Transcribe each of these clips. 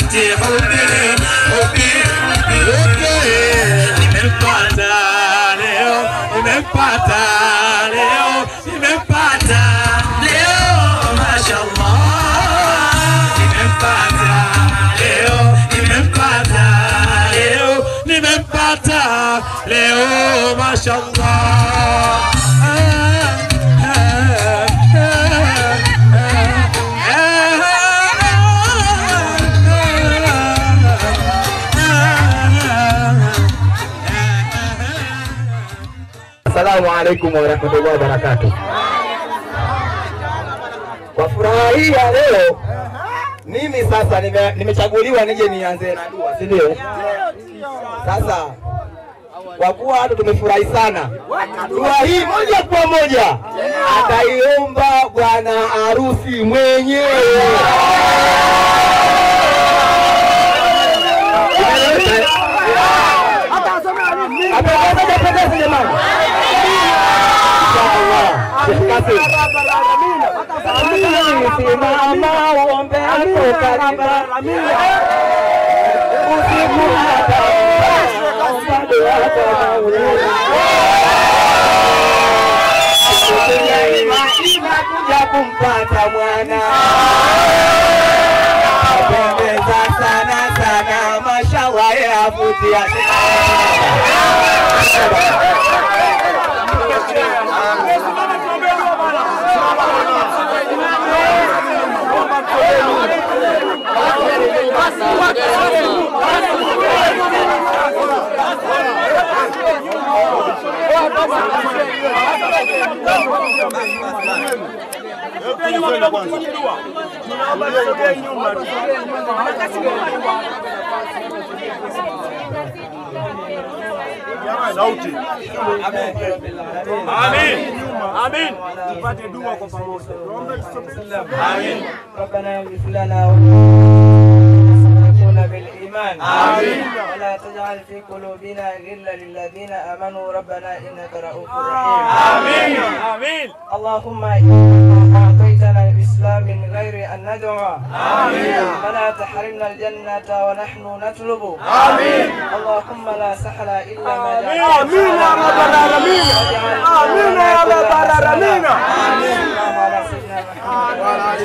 حبيبتي حبي حبي حبي nimempata leo nimempata leo nimempata leo mashallah nimempata leo nimempata leo nimempata leo mashallah Assalamu alaikum warahmatullahi wabarakatuh. Kwa furaha hii ya leo, mimi sasa nime- nimechaguliwa nije nianze na dua, si ndio? Sasa kwa kuwa hata tumefurahi sana, dua hii moja kwa moja ataiomba bwana harusi mwenyewe. Apendeza, hajapendeza jamani? Inshallah. Sheikh Kasim. Simama uombe hapo karibu. Usiku hata omba dua kwa Maulana. Kuja ima ima kuja kumpata mwana. Apendeza sana sana, mashallah yavutia. Sauti. Amin. Amin. Tupate dua kwa pamoja. Amin. ربنا اغفر لنا ونكون بالإيمان آمين. ولا تجعل في قلوبنا غلا للذين آمنوا ربنا إنك رؤوف رحيم آمين. آمين. اللهم إنك أعطيتنا الإسلام من غير أن ندعو آمين. فلا تحرمنا الجنة ونحن نطلب آمين. اللهم لا سهل إلا ما آمين. جعلته آمين يا رب العالمين. آمين يا رب العالمين. آمين اللهم على سيدنا محمد وعلى آله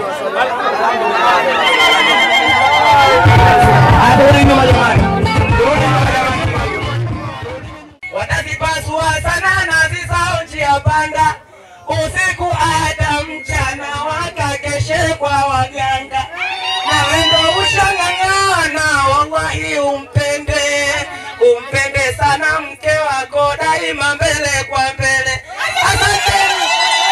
Turudi nyuma jamani. Turudi nyuma jamani. Watazipasua sana nazi zao njia panda, usiku hata mchana wakakeshe kwa waganga, na wendo ushang'ang'ana, wallahi umpende, umpende sana mke wako daima, mbele kwa mbele. Asanteni.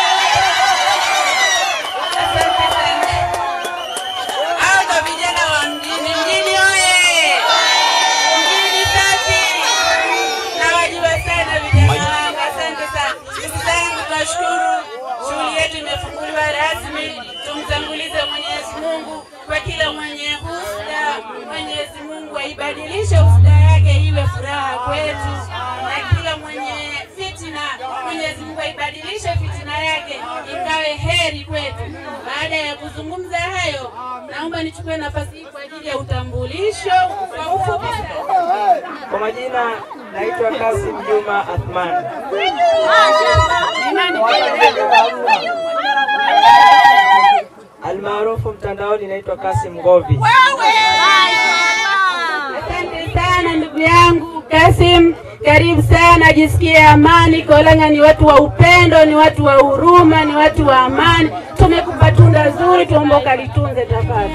Asante sana. Hapa vijana wa mjini, mjini oye! Mjini safi! Nawajua sana vijana wangu, asante sana. Ndugu zangu, tunashukuru shughuli yetu imefunguliwa rasmi. Tumtangulize Mwenyezi Mungu kwa kila mwenye husda. Mwenyezi Mungu aibadilishe husda yake iwe furaha kwetu, na kila mwenye fitina, Mwenyezi Mungu aibadilishe fitina yake ikawe heri kwetu. Baada ya kuzungumza hayo, naomba nichukue nafasi hii kwa ajili ya utambulisho kwa ufupi sana. Kwa majina naitwa Kasim Juma Athman. Almaarufu mtandaoni naitwa Kasim Ngovi. Asante sana ndugu yangu Kasim, karibu sana, jisikie amani. Kolanga ni watu wa upendo, ni watu wa huruma, ni watu wa amani. Tumekupa tunda zuri, tuombe ukalitunze tafadhali.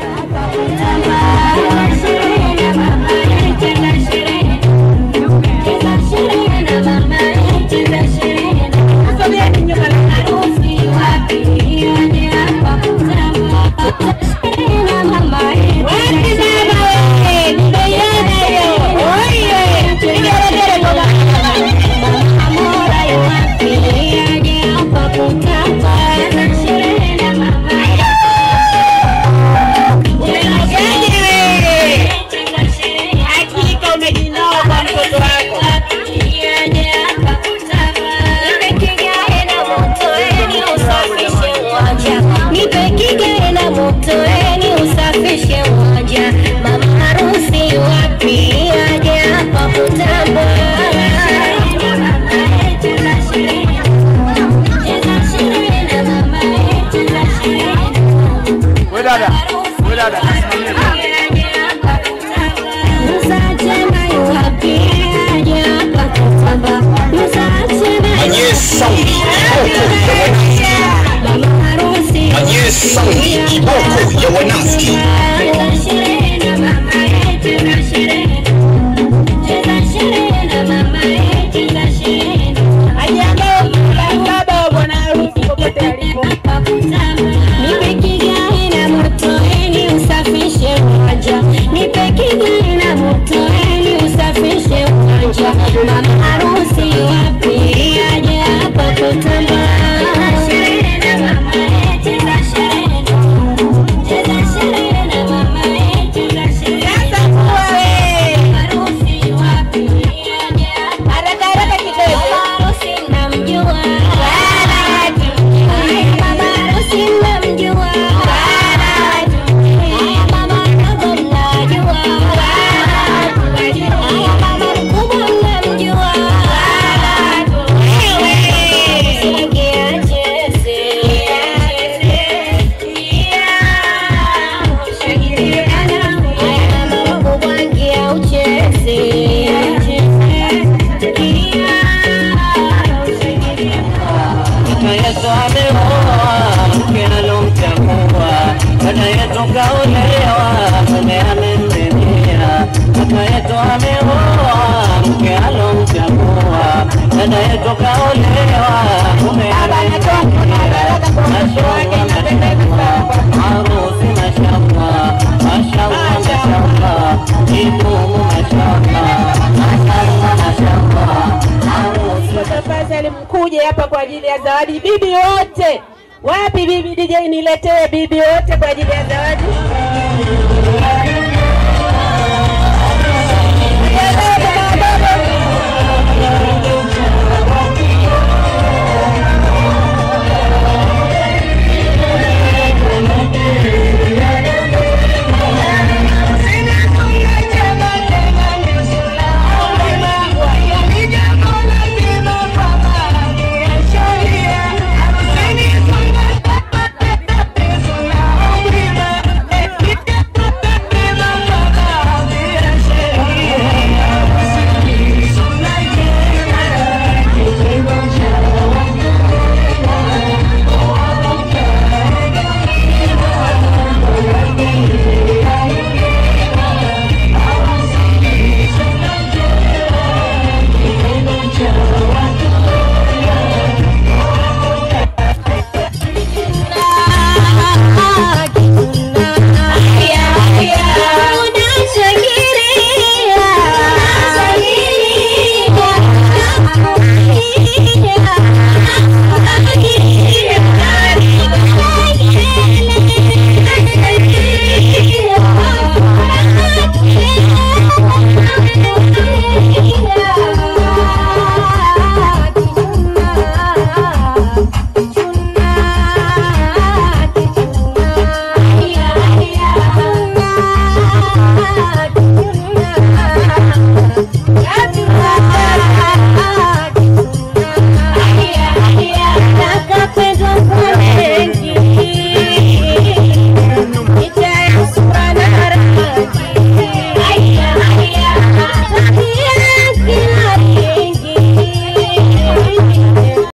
Umeogaje wewe? Kikundi kiboko ya wanafiki. Ajiandae baba wa bwana harusi popote alipo. Nipe kigai na moto ili usafishe uwanja. Nipe kigai na moto ili usafishe uwanja. Mama harusi wapi aje hapa kutamba. Sherehe na mama eh, cheza sherehe. Cheza sherehe na mama eh, cheza sherehe. Sasa kuwa we. Harusi wapi aje hapa. Haraka haraka kidogo. Mama harusi namjua. Mama harusi namjua. Haya mama mdogo mnajua. Haya mama mkubwa mnamjua. Usiingie acheze. Haya mama mkubwa ingia ucheze. Kaka yetu ameoa mke alomchagua, dada yetu kaolewa mume amemridhia. Kaka yetu ameoa mke alomchagua, dada yetu kaolewa mume amemridhia. Mashallah, mashallah, harusi mashallah, mashallah, mashallah, idumu mashallah, mashallah, mashallah, harusi Tafadhali mkuje hapa kwa ajili ya zawadi. Bibi wote wapi? Bibi DJ niletee bibi wote kwa ajili ya zawadi.